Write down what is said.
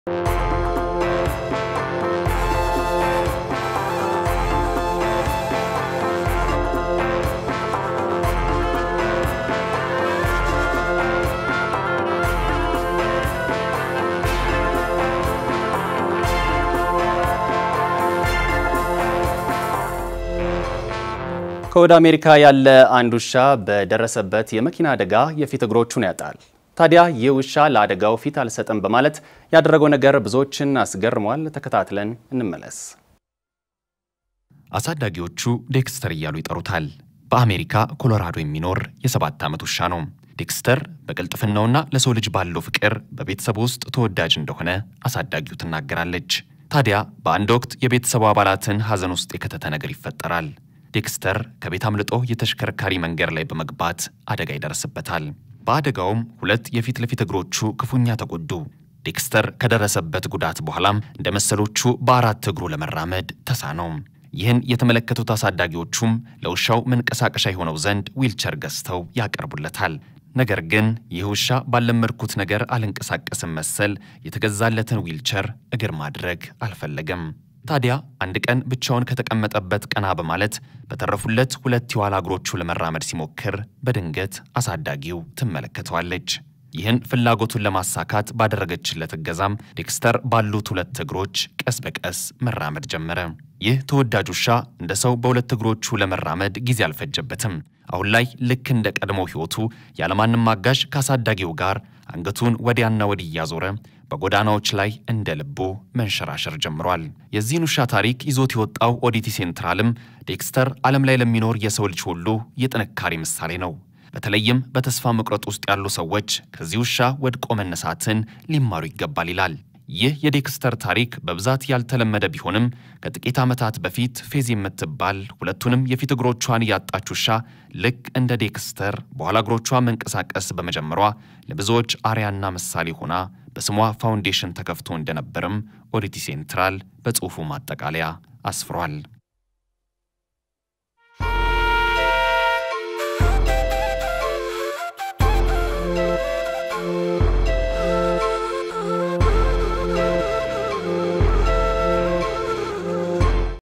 ከወደ አሜሪካ ያለ አንድ ውሻ በደረሰበት የመኪና አደጋ የፊት እግሮቹን ያጣል። ታዲያ ይህ ውሻ ለአደጋው ፊት አልሰጥም በማለት ያደረገው ነገር ብዙዎችን አስገርሟል። ተከታትለን እንመለስ። አሳዳጊዎቹ ዴክስተር እያሉ ይጠሩታል። በአሜሪካ ኮሎራዶ የሚኖር የሰባት ዓመት ውሻ ነው። ዴክስተር በቅልጥፍናውና ለሰው ልጅ ባለው ፍቅር በቤተሰቡ ውስጥ ተወዳጅ እንደሆነ አሳዳጊው ትናገራለች። ታዲያ በአንድ ወቅት የቤተሰቡ አባላትን ሐዘን ውስጥ የከተተ ነገር ይፈጠራል። ዴክስተር ከቤት አምልጦ የተሽከርካሪ መንገድ ላይ በመግባት አደጋ ይደርስበታል። በአደጋውም ሁለት የፊት ለፊት እግሮቹ ክፉኛ ተጎዱ። ዴክስተር ከደረሰበት ጉዳት በኋላም እንደ መሰሎቹ በአራት እግሩ ለመራመድ ተሳነው። ይህን የተመለከቱት አሳዳጊዎቹም ለውሻው መንቀሳቀሻ የሆነው ዘንድ ዊልቸር ገዝተው ያቀርቡለታል። ነገር ግን ይህ ውሻ ባለመድኩት ነገር አልንቀሳቀስም መሰል የተገዛለትን ዊልቸር እግር ማድረግ አልፈለገም። ታዲያ አንድ ቀን ብቻውን ከተቀመጠበት ቀና በማለት በተረፉለት ሁለት የኋላ እግሮቹ ለመራመድ ሲሞክር በድንገት አሳዳጊው ትመለከተዋለች። ይህን ፍላጎቱን ለማሳካት ባደረገችለት እገዛም ዴክስተር ባሉት ሁለት እግሮች ቀስ በቀስ መራመድ ጀመረ። ይህ ተወዳጅ ውሻ እንደ ሰው በሁለት እግሮቹ ለመራመድ ጊዜ አልፈጀበትም። አሁን ላይ ልክ እንደ ቀድሞው ሕይወቱ ያለማንም አጋዥ ከአሳዳጊው ጋር አንገቱን ወዲያና ወዲህ እያዞረ በጎዳናዎች ላይ እንደ ልቡ መንሸራሸር ጀምሯል። የዚህን ውሻ ታሪክ ይዞት የወጣው ኦዲቲ ሴንትራልም ዴክስተር ዓለም ላይ ለሚኖር የሰው ልጅ ሁሉ የጥንካሬ ምሳሌ ነው። በተለይም በተስፋ መቁረጥ ውስጥ ያሉ ሰዎች ከዚህ ውሻ ወድቆ መነሳትን ሊማሩ ይገባል ይላል። ይህ የዴክስተር ታሪክ በብዛት ያልተለመደ ቢሆንም ከጥቂት ዓመታት በፊት ፌዝ የምትባል ሁለቱንም የፊት እግሮቿን ያጣች ውሻ ልክ እንደ ዴክስተር በኋላ እግሮቿ መንቀሳቀስ በመጀመሯ ለብዙዎች አርያና ምሳሌ ሆና በስሟ ፋውንዴሽን ተከፍቶ እንደነበርም ኦዲቲ ሴንትራል በጽሑፉ ማጠቃለያ አስፍሯል።